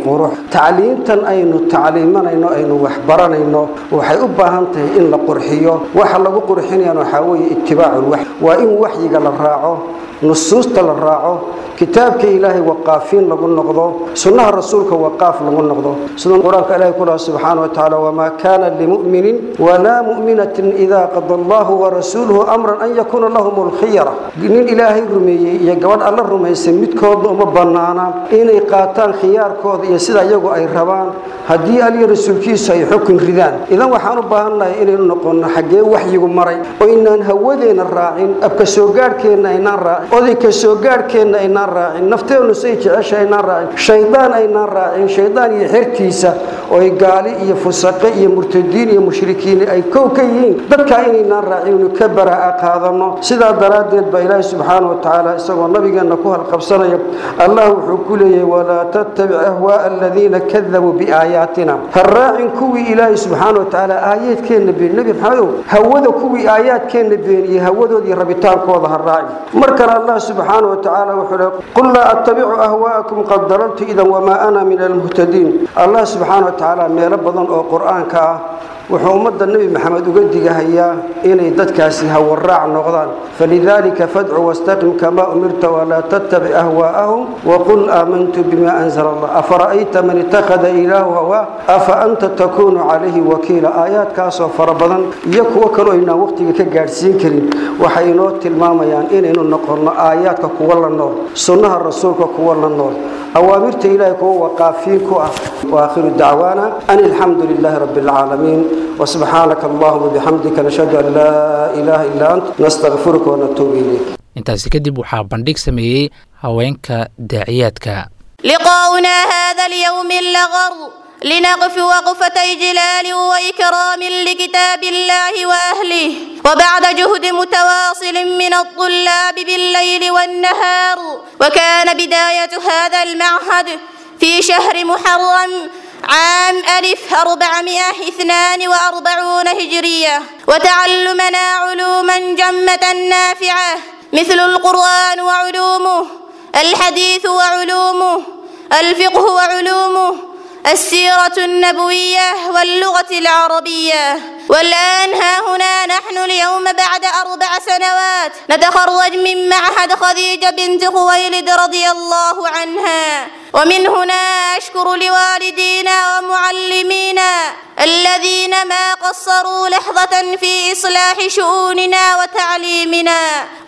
qurux tacliintan aynu tacliimanayno aynu waxbaranayno waxay u baahan tahay in la qurxiyo waxa lagu qurxinayana waxaa weeye itibaaculwax waa in waxyiga la raaco nusuusta la raaco kitaabka ilaahay waqaafiin lagu noqdo sunnaha rasuulka waqaaf lagu noqdo sida qur-aanka ilahay ku laha subxaana wa tacaala wamaa kaana limu'minin walaa mu'minatin idaa qada allahu warasuuluhu amran an yakuuna lahum alkhiyara nin ilaahay rumeeyey iyo gabadh alla rumaysay midkoodna uma bannaana inay qaataan khiyaarkooda iyo sida iyagu ay rabaan haddii aliyo rasuulkiisu ay xukun ridaan idan waxaan u baahannahay inaynu noqonno xaggee waxyigu maray oo inaan hawadeena raacin abka soo gaadhkeenna aynaan raacin odayka soo gaadhkeenna aynaan raacin nafteennu say jecesha aynaan raacin shaydaan aynaan raacin shaydaan iyo xertiisa oo ay gaali iyo fusaqe iyo murtadiin iyo mushrikiin ay kow ka yihiin dadkaa inaynaan raacin inu ka baraa'a qaadanno sidaa daraaddeed baa ilaahi subxaana wa tacaala isagoo nabigeenna ku halqabsanaya allah wuxuu ku leeyahay walaa tattabic ahwaa'a aladiina kadabuu biaayaatina ha raacin kuwii ilaahi subxaana wa tacaala aayaadkeenna been nebi maxamedow hawada kuwii aayaadkeenna beeniyey hawadooda iyo rabitaankooda ha raacin markana allah subxaana wa tacaala wuxuu leeyahay qul laa attabicu ahwaa'akum qad dalaltu idan wamaa ana min almuhtadiin allah subxaana wa tacaala meelo badan oo qur-aanka ah wuxuu ummadda nebi maxamed uga digahayaa inay dadkaasi hawaraac noqdaan falidaalika fadcu wastaqim kamaa umirta walaa tattabic ahwaa'ahum waqul aamantu bima anzala allah afara'ayta man ittakhada ilaahu hawaa afa anta takuunu calayhi wakiila aayaadkaasoo fara badan iyo kuwo kaloo aynaan waqtiga ka gaadhsiin karin waxay inoo tilmaamayaan inaynu noqonno aayaadka kuwa la nool sunnaha rasuulka kuwa la nool awaamirta ilaahay kuwa waqaafiin ku ah waakhiru dacwaana an alxamdu lilaahi rabbi alcaalamiin وسبحانك اللهم وبحمدك نشهد أن لا إله إلا أنت نستغفرك ونتوب إليك intaasi kadib waxaa bandhig sameeyey haweenka daaciyaadka لقاؤنا هذا اليوم اللغر لنقف وقفة إجلال وإكرام لكتاب الله وأهله وبعد جهد متواصل من الطلاب بالليل والنهار وكان بداية هذا المعهد في شهر محرم عام ألف أربعمائة اثنان وأربعون هجرية وتعلمنا علوما جمة نافعة مثل القرآن وعلومه الحديث وعلومه الفقه وعلومه السيرة النبوية واللغة العربية والآن ها هنا نحن اليوم بعد أربع سنوات نتخرج من معهد خديجة بنت خويلد رضي الله عنها ومن هنا أشكر لوالدينا ومعلمينا الذين ما قصروا لحظة في إصلاح شؤوننا وتعليمنا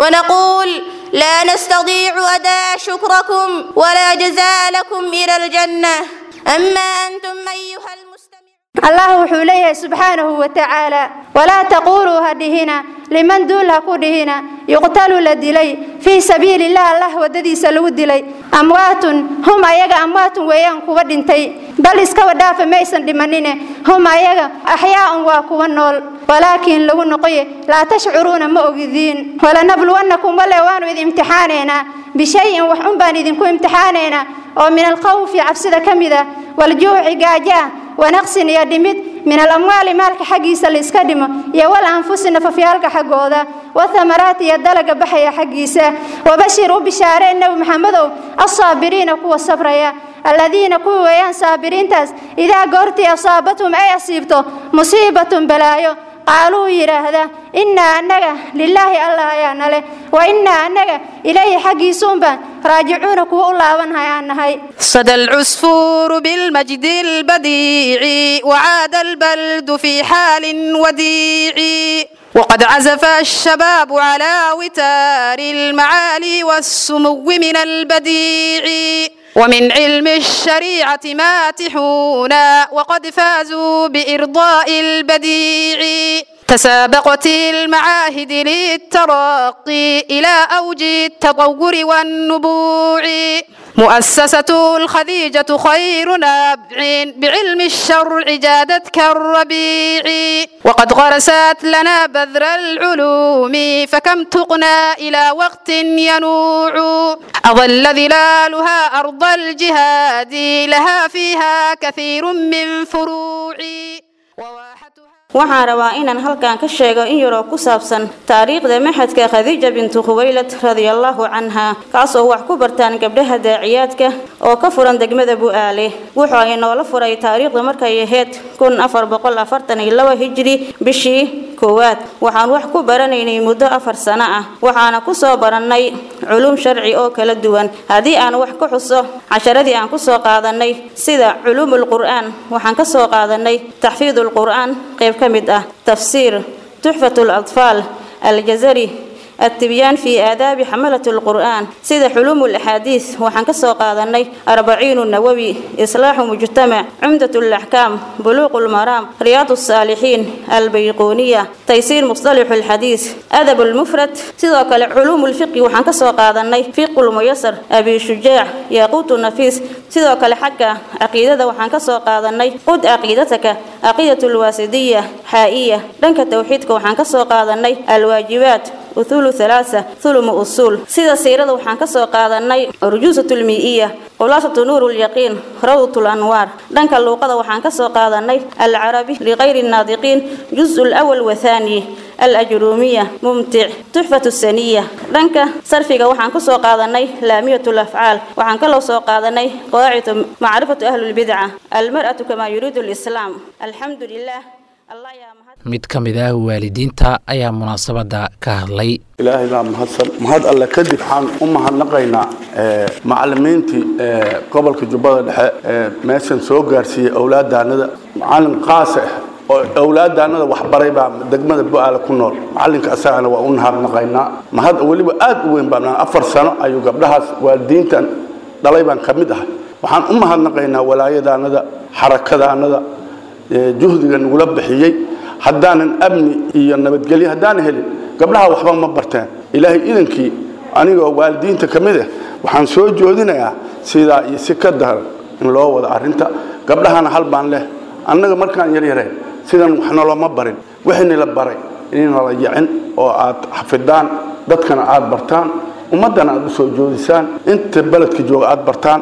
ونقول لا نستطيع أداء شكركم ولا جزاء لكم إلى الجنة أما أنتم أيها المستمعون allah wuxuu leeyahay subxaanahu wa tacaala walaa taquuluu ha dhihina liman duul ha ku dhihina yuqtalu la dilay fii sabiili illah allah waddadiisa lagu dilay amwaatun hum ayaga amwaatun weeyaan kuwa dhintay bal iskaba dhaafa maysan dhimanine hum ayaga axyaa'un waa kuwa nool walaakiin lagu noqoye laa tashcuruuna ma ogidiin walanabluwannakum wale waanu idin imtixaanaynaa bishayin wax un baan idinku imtixaanaynaa oo min alkhawfi cabsida ka mid ah waljuuci gaajaa wanaqsin iyo dhimid min alamwaali maalka xaggiisa layska dhimo iyo wal anfusi nafafyaalka xaggooda wathamaraati iyo dalaga baxaya xaggiisa wabashir u bishaareen nebi maxamedow assaabiriina kuwa sabraya aladiina kuwa weeyaan saabiriintaas idaa goortii asaabathum ay asiibto musiibatun balaayo qaaluu yidhaahda innaa annaga lilaahi allah ayaa nale wa innaa annaga ilayhi xaggiisuunbaan raajicuuna kuwa u laabanhay aan nahay صدى العصفور بالمجد البديع وعاد البلد في حال وديع وقد عزف الشباب على وتار المعالي والسمو من البديع ومن علم الشريعة ماتحون وقد فازوا بإرضاء البديع تسابقت المعاهد للترقي إلى أوج التطور والنبوع مؤسسة الخديجة خير نبع بعلم الشرع جادت كالربيع وقد غرست لنا بذر العلوم فكم تقنى إلى وقت ينوع أظل ظلالها أرض الجهاد لها فيها كثير من فروع وواحتها waxaan rabaa inaan halkan ka sheego in yaroo ku saabsan taariikhda maxadka khadiija bintu khuwaylad radiallahu canha kaasoo wax ku bartaan gabdhaha daaciyaadka oo ka furan degmada bu'aale wuxuu ay noola furay taariikhda markay ahayd kun afar boqol afartan iyo laba hijri bishii koowaad waxaan wax ku baranaynay muddo afar sano ah waxaana ku soo barannay culum sharci oo kala duwan haddii aan wax ka xuso casharadii aan ku soo qaadanay sida culuumul qur'aan waxaan ka soo qaadanay taxfiidul qur'aan qayb ka mid ah tafsiir tuxfatul atfaal aljazari التبيان في آداب حملة القرآن سيد حلوم الأحاديث وحن كسو قادني أربعين النووي إصلاح مجتمع عمدة الأحكام بلوغ المرام رياض الصالحين البيقونية تيسير مصطلح الحديث أدب المفرد سيد علوم الفقه وحن كسو قادني فقه الميسر أبي شجاع ياقوت النفيس سيد حكا عقيدة وحن كسو قادني قد عقيدتك عقيدة الواسدية حائية لنك توحيدك وحن كسو قادني الواجبات uthulu halaasa thulumu usuul sida siirada waxaan ka soo qaadanay rujuusatul mii'iya khulaasatu nuuru lyaqiin rawdatul anwaar dhanka luuqada waxaan ka soo qaadanay alcarabi ligayri nnaadiqiin juzu lawal wathaani الأجرومية ممتع تحفة السنية دنك صرفك وحن كسو قادني لامية الأفعال وحن كلو سو قادني قواعد معرفة أهل البدعة المرأة كما يريد الإسلام الحمد لله الله يا مهد mid ka mid ah waalidiinta ayaa munaasabadda ka hadlay ilaahay baa mahadsan mahad alle kadib waxaan u mahadnaqaynaa macallimiintii gobolka jubbada dhexe ee meeshan soo gaarsiiyey awlaadaanada macallin qaas ah oo awlaadaanada waxbaray baa degmada bu-aale ku nool macallinka asagana waa u nahadnaqaynaa mahad weliba aad u weyn baan afar sano ayuu gabdhahaas waalidiintan dhalay baan ka mid ahay waxaan u mahadnaqaynaa walaayadaanada xarakadaanada juhdiga nagula bixiyey haddaanan amni iyo nabadgelyo haddaanan helin gabdhaha waxba ma barteen ilaahay idankii anigoo waalidiinta ka mid ah waxaan soo joodinayaa sidaa iyo si ka daran in loo wado arrinta gabdhahana hal baan leh annaga markaan yaryareen sidan wax noloma barin wixii la baray inala yacin oo aad xafidaan dadkana aad bartaan ummaddana aad u soo joodisaan inta beledka jooga aad bartaan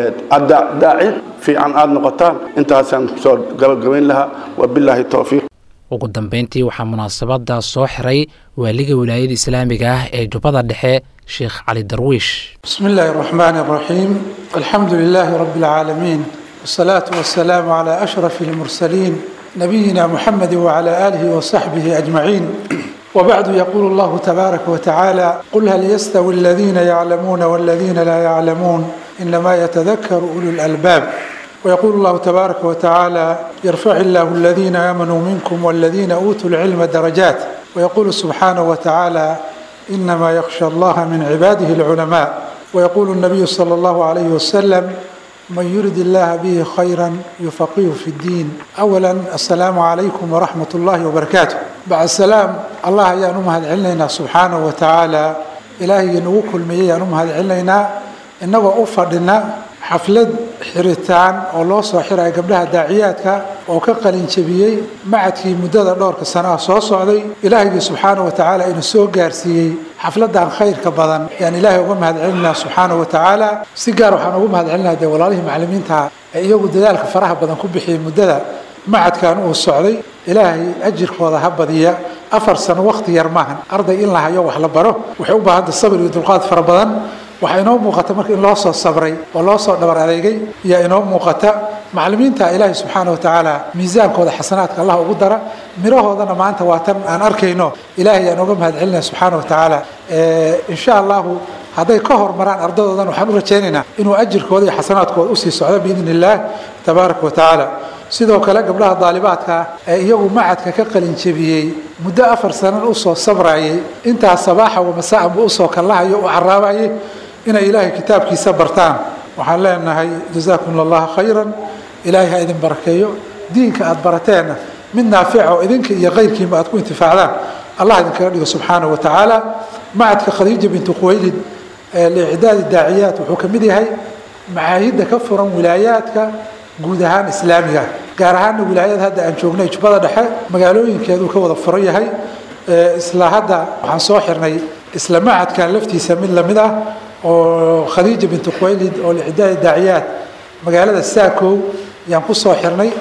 daaci fiican aad noqotaan intaasaan kusoo gabagabayn lahaa wabilaahi towfiiq ugu dambeyntii waxaa munaasabadda soo xiray waaliga wilaayada islaamiga ah ee jubbada dhexe sheekh cali darwiish بسم الله الرحمن الرحيم الحمد لله رب العالمين والصلاة والسلام على أشرف المرسلين نبينا محمد وعلى آله وصحبه أجمعين وبعد يقول الله تبارك وتعالى قل هل يستوي الذين يعلمون والذين لا يعلمون إنما يتذكر أولو الألباب ويقول الله تبارك وتعالى يرفع الله الذين آمنوا منكم والذين أوتوا العلم درجات ويقول سبحانه وتعالى إنما يخشى الله من عباده العلماء ويقول النبي صلى الله عليه وسلم من يرد الله به خيرا يفقهه في الدين أولا السلام عليكم ورحمة الله وبركاته بعد السلام الله يا نمهد علينا سبحانه وتعالى إلهي نوكل مي يا نمهد علينا إنه أفضلنا xaflad xiritaan oo loo soo xiraya gabdhaha daaciyaadka oo ka qalin jabiyey macadkii muddada dhowrka sanaha soo socday ilaahigii subxaana wa tacaala inuu soo gaarsiiyey xafladan khayrka badan yaan ilaahay uga mahad celinaa subxaana wa tacaala si gaar waxaan ugu mahad celinaa dee walaalihii macallimiinta ee iyagu dadaalka faraha badan ku bixiyey muddada macadkan uu socday ilaahay ajirkooda ha badiya afar sano waqti yar maahan arday in la hayo wax la baro waxay u baahanta sabir iyo dulqaad fara badan waxaa inoo muuqata marka in loo soo sabray oo loo soo dhabar adeegay yaa inoo muuqata macallimiinta ilaahay subxaana wa tacaala miisaankooda xasanaadka allah ugu dara mirahoodana maanta waa tan aan arkayno ilaahay aan uga mahad celinaya subxaana wa tacaala insha allahu hadday ka hormaraan ardadoodan waxaan u rajaynaynaa inuu ajirkooda iyo xasanaadkooda usii socdo biidn illaah tabaaraka wa tacaala sidoo kale gabdhaha daalibaadka ee iyagu macadka ka qalin jebiyey muddo afar sanan usoo sabrayay intaas sabaaxa wa masaaanba usoo kallahayo u caraabayay inay ilaahay kitaabkiisa bartaan waxaan leenahay jazaakum allah khayran ilaahay ha idin barakeeyo diinka aad barateenna mid naafica oo idinka iyo kayrkiinba aad ku intifaacdaan allah idinkaga dhigo subxaana wa tacaala macadka khadiija bintu khuwaylid liicdaadi daaciyaat wuxuu ka mid yahay macaahidda ka furan wilaayaadka guud ahaan islaamiga gaar ahaanna wilaayad hadda aan joognay jubbada dhexe magaalooyinkeeduu ka wada furan yahay isla hadda waxaan soo xirnay isla macadkan laftiisa mid lamid ah oo khadiija bintu khuwaylid oo licdaadi daaciyaad magaalada saakow yaan ku soo xirnay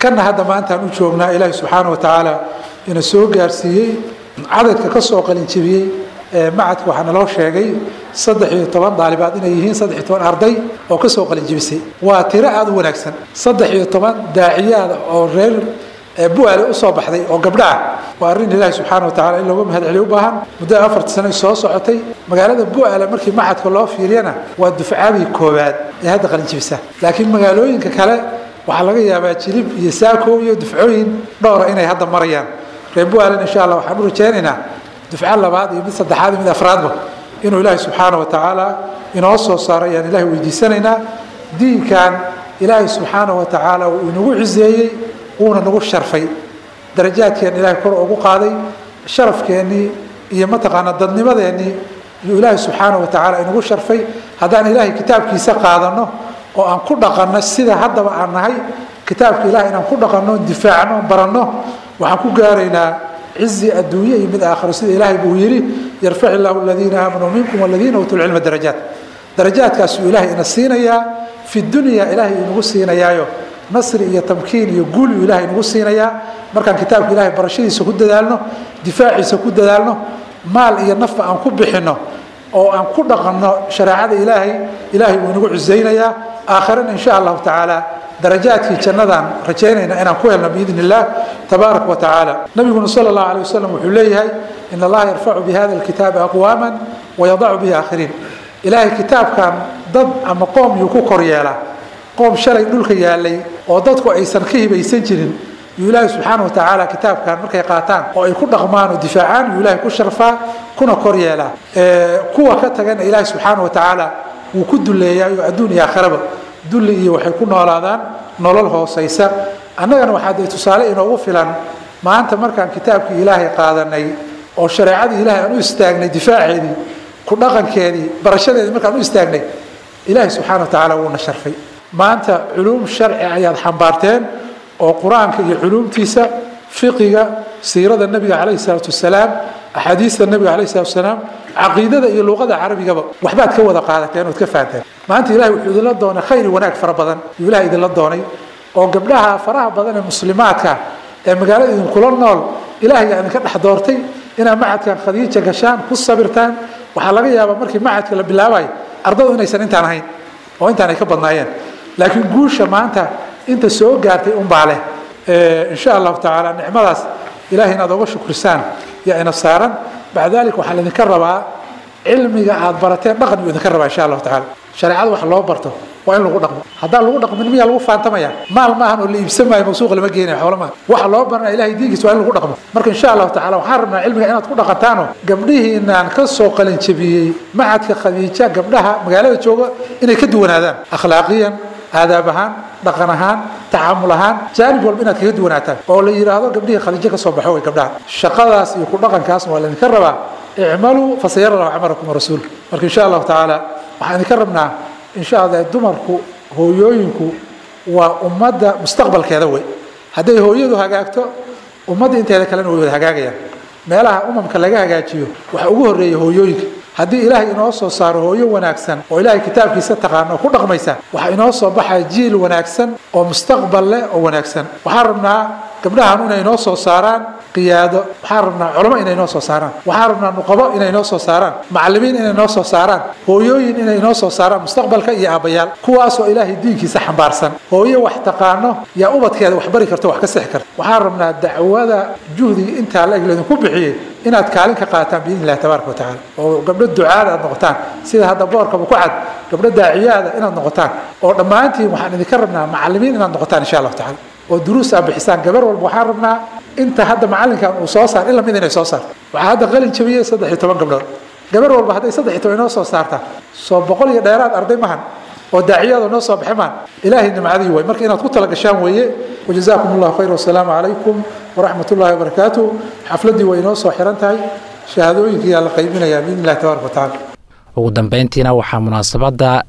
kana hadda maantaan u joognaa ilaahi subxaana wa tacaala ina soo gaarsiiyey cadadka ka soo qalinjibiyey macadka waxaa naloo sheegay saddex iyo toban daalibaad inay yihiin saddex iyo toban arday oo ka soo qalinjibisay waa tiro aada u wanaagsan saddex iyo toban daaciyaada oo reer bu-aale usoo baxday oo gabdha ah waa arrin ilaahi subxaana wa tacala in looga mahad celiyo u baahan muddada afarta sano soo socotay magaalada bu-aale markii macadka loo fiiriyana waa dufcadii koowaad ee hadda qalinjibisa laakiin magaalooyinka kale waxaa laga yaabaa jilib iyo saako iyo dufcooyin dhowra inay hadda marayaan reer bu-aalen insha allah waxaan u rajaynaynaa dufco labaad iyo mid saddexaad iyo mid afraadba inuu ilaahi subxaana wa tacaala inoo soo saaro ayaan ilahi weydiisanaynaa diinkan ilaahi subxaana wa tacaala uu inagu ciseeyey wuuna nagu sharfay darajaadkeen ilaahay kor ugu qaaday sharafkeennii iyo mataqaanaa dadnimadeennii iyuu ilaahay subxaana wa tacaala inagu sharfay haddaan ilaahay kitaabkiisa qaadanno oo aan ku dhaqanno sida haddaba aan nahay kitaabka ilahay inaan ku dhaqanno difaacno baranno waxaan ku gaaraynaa cizi adduunye iyo mid aakhiro sida ilaahay buu yidhi yarfac illaahu aladiina aamanuu minkum waladiina uutuu lcilma darajaat darajaadkaasuu ilaahay ina siinayaa fi dunya ilaahay inagu siinayaayo nasri iyo tamkiin iyo guul uu ilahay inagu siinayaa markaan kitaabka ilahay barashadiisa ku dadaalno difaaciisa ku dadaalno maal iyo nafba aan ku bixinno oo aan ku dhaqanno shareecada ilaahay ilaahay wuu inagu cusaynayaa aakhirana insha allahu tacaala darajaadkii jannadaan rajaynayna inaan ku helno biidn illah tabaaraka wa tacaala nabiguna sala allahu alay wasalam wuxuu leeyahay in allaha yarfacu bi hada alkitaabi aqwaaman wayadacu bihi aakhiriin ilaahay kitaabkan dad ama qoom yuu ku kor yeelaa qoom shalay dhulka yaalay oo dadku aysan ka hibaysan jirin yuu ilaahay subxaana wa tacaala kitaabkan markay qaataan oo ay ku dhaqmaan oo difaacaan yuu ilaahay ku sharfaa kuna kor yeelaa kuwa ka tagana ilaahay subxaana wa tacaala wuu ku duleeyaayo adduun iyo aakhiraba dulli iyo waxay ku noolaadaan nolol hoosaysa annagana waxaa dee tusaale inoogu filan maanta markaan kitaabkii ilaahay qaadanay oo shareecadii ilaahay aan u istaagnay difaaceedii ku dhaqankeedii barashadeedii markaan u istaagnay ilaahay subxaana wa tacaala wuuna sharfay maanta culuum sharci ayaad xambaarteen oo qur-aanka iyo culuumtiisa fiqiga siirada nebiga calayhi salaatu wasalaam axaadiista nebiga calayhi salatu wasalaam caqiidada iyo luqada carabigaba waxbaad ka wada qaadateen ood ka fahanteen maanta ilahay wuxuu idinla doonay khayr iyo wanaag fara badan yuu ilahay idinla doonay oo gabdhaha faraha badan ee muslimaadka ee magaalada idinkula nool ilahay yaa idinka dhex doortay inaad macadkan khadiija gashaan ku sabirtaan waxaa laga yaabaa markii macadka la bilaabayo ardadu inaysan intaan ahayn oo intaan ay ka badnaayeen laakiin guusha maanta inta soo gaartay unbaa leh insha allahu tacaala nicmadaas ilahay inaad oga shukrisaan yaa ina saaran bacda dalik waxaa laydinka rabaa cilmiga aad barateen dhaqan buu idinka rabaa insha allahu tacaala shareecada wax loo barto waa in lagu dhaqmo haddaan lagu dhaqmin miyaa lagu faantamaya maal maahan oo la iibsan maayo mawsuuqa lama geenayo xoolo maaha waxa loo baranaya ilahay diinkiisa waa in lagu dhaqmo marka insha allahu tacala waxaan rabnaa cilmiga inaad ku dhaqantaano gabdhihiinaan ka soo qalin jabiyey macadka khadiija gabdhaha magaalada jooga inay ka duwanaadaan akhlaaqiyan aadaab ahaan dhaqan ahaan tacaamul ahaan jaanib walba inaad kaga duwanaataan oo la yidhaahdo gabdhihii khadiijo ka soo baxo way gabdhaha shaqadaas iyo ku dhaqankaasna waa laydinka rabaa icmaluu fasayara lahu camalakum rasuul marka insha allahu tacaala waxaan idinka rabnaa insha allah dumarku hooyooyinku waa ummadda mustaqbalkeeda wey hadday hooyadu hagaagto ummadda inteeda kalena way wada hagaagayaan meelaha umamka laga hagaajiyo waxa ugu horreeya hooyooyinka haddii ilaahay inoo soo saaro hooyo wanaagsan oo ilaahay kitaabkiisa taqaano oo ku dhaqmaysa waxaa inoo soo baxaya jiil wanaagsan oo mustaqbal leh oo wanaagsan waxaan rabnaa gabdhahan inay inoo soo saaraan qiyaado waxaan rabnaa culamo inay inoo soo saaraan waxaan rabnaa nuqabo inay inoo soo saaraan macallimiin inay inoo soo saaraan hooyooyin inay inoo soo saaraan mustaqbalka iyo aabbayaal kuwaasoo ilaahay diinkiisa xambaarsan hooyo wax taqaano yaa ubadkeeda wax bari karto wax ka sixi karta waxaan rabnaa dacwada juhdiga intaa la eg laydinku bixiyey inaad kaalin ka qaataan biidni illahi tabaaraka wa tacaala oo gabdho ducaada aad noqotaan sida hadda boorkaba ku cad gabdho daaciyaada inaad noqotaan oo dhammaantiin waxaan idinka rabnaa macallimiin inaad noqotaan insha allahu tacala oo duruus aad bixisaan gabar walba waxaan rabnaa inta hadda macallinkan uu soo saar in lamid inay soo saarto waxaa hadda qalin jabiyey saddex iyo toban gabdhood gabar walba hadday saddex iyo toban inoo soo saartaa soo boqol iyo dheeraad arday mahan oo daaciyada noo soo baxay maan ilaahay nimcadii way marka inaad ku tala gashaan weeye wajazaakum allahu khayr wasalaamu calaykum waraxmat ullahi wabarakaatu xafladdii way inoo soo xiran tahay shahaadooyinkiyaa la qaybinayaa biidni illahi tabaaraka wa tacaala ugu dambeyntiina waxaa munaasabadda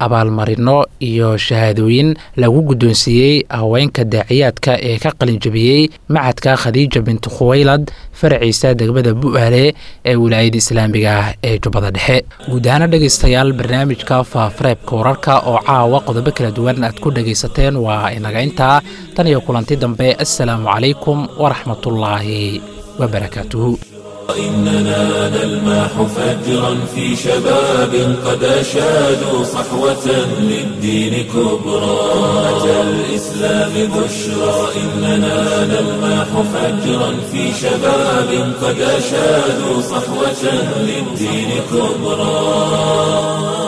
abaalmarino iyo shahaadooyin lagu guddoonsiiyey haweenka daaciyaadka ee ka qalinjabiyey macadka khadiija bintu khuwaylad faraciisa degmada bu'aale ee wilaayada islaamiga ah ee jubbada dhexe guud ahaana dhegaystayaal barnaamijka faafareebka wararka oo caawa qodobo kala duwan aad ku dhegaysateen waa inaga intaa tan iyo kulanti dambe assalaamu calaykum waraxmatullaahi wabarakaatuhu إننا نلمح فجرا في شباب قد أشادوا صحوة للدين كبرى أتى الإسلام بشرى إننا نلمح فجرا في شباب قد أشادوا صحوة للدين كبرى